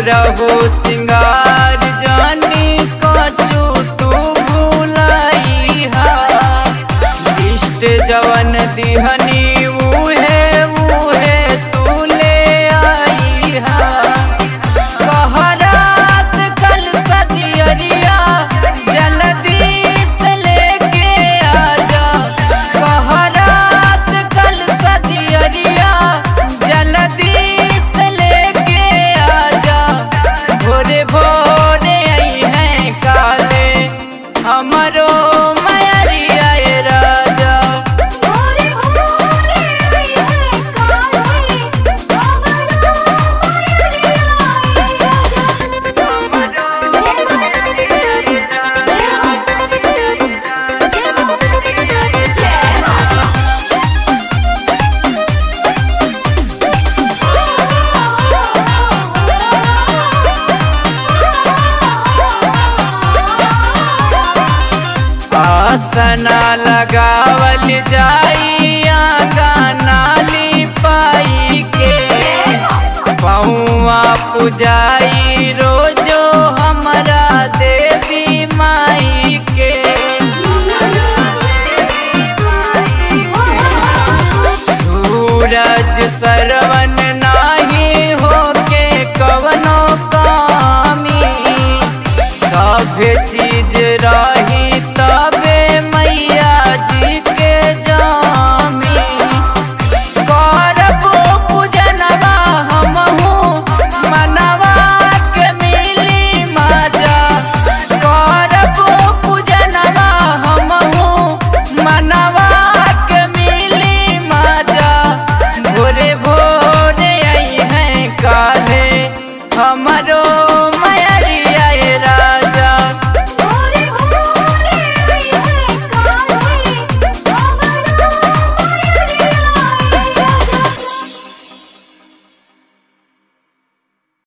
सुरहु सिंगार जानी कछु तू भुलाई हा इष्ट जवन दिहनी उहे उहे तू ले आई हा कहरास कल सदियरिया जल्दी से लेके आजा कहरास कल सदियरिया जल्दी से लेके आजा भोरे भोरे आई है काले हमरो मयरिया ए राजा भोरे भोरे आई है काले हमरो मयरिया आसना लगावल जाई गाना पाई के पौआ पुजाई रोजो हमरा देवी माई के सूरज सर